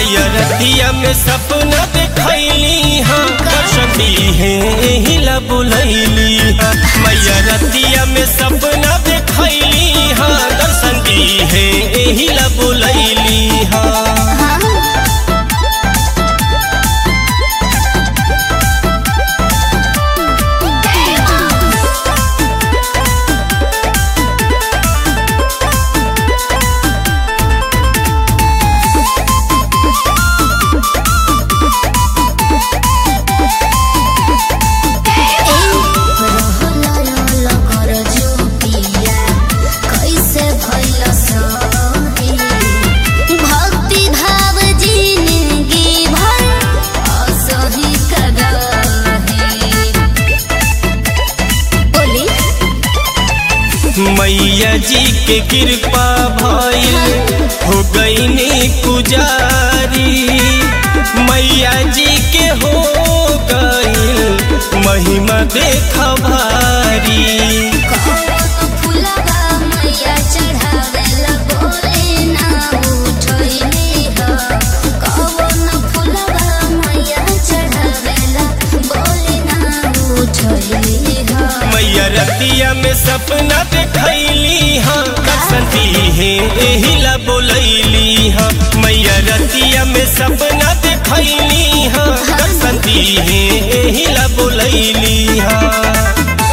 मैया रतिया में सपना देखैली हाँ कसती है हिला बुलैली हाँ मैया रतिया में सपना देखैली हाँ दर्शन दी है हिला बुलैली हाँ भक्ति भाव जिंदगी भर असही बोली मैया जी के कृपा भइल हो गईनी पुजारी मैया जी के हो गईल महिमा देख भारी फुलवा मैया चढ़ावेला बोले ना उठैली ह कवन फुलवा मैया चढ़ावेला बोले ना उठैली ह मैया रतिया में सपना देखैली हाँ बसंती है एहिला बोलैली हाँ मैया रतिया में सपना देखैली हाँ बसंती है एहिला बोलैली हाँ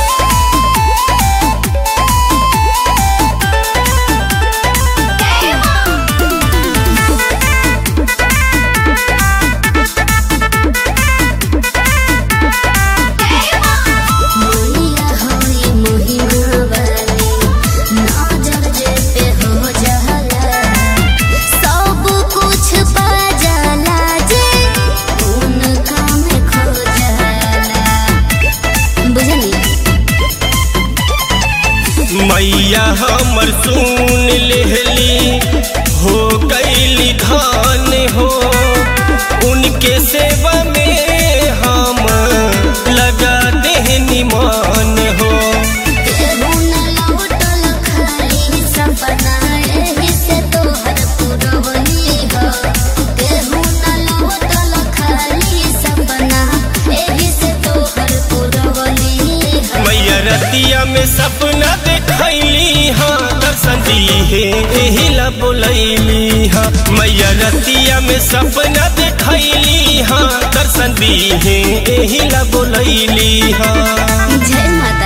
मोहिया होई मोहिमा वाली नजर जे पे हो जाला सब कुछ पा जाला जे उनका में खो जाला बुझनी मैया हमर सुन लेहली हो गईली धान हो उनके सेवा में हम लगा देहनी मान हो केहू न लौटल खाली सपना एही से तोहर पुरवनी हो केहू न लौटल खाली सपना एही से तोहर पुरवनी हो मैया रतिया में सपना देखैली हाँ दर्शन दी है एहिला बोलैली हाँ मैया रतिया में सपना देखैली हाँ दर्शन दी है एहिला बोलैली हाँ जय माता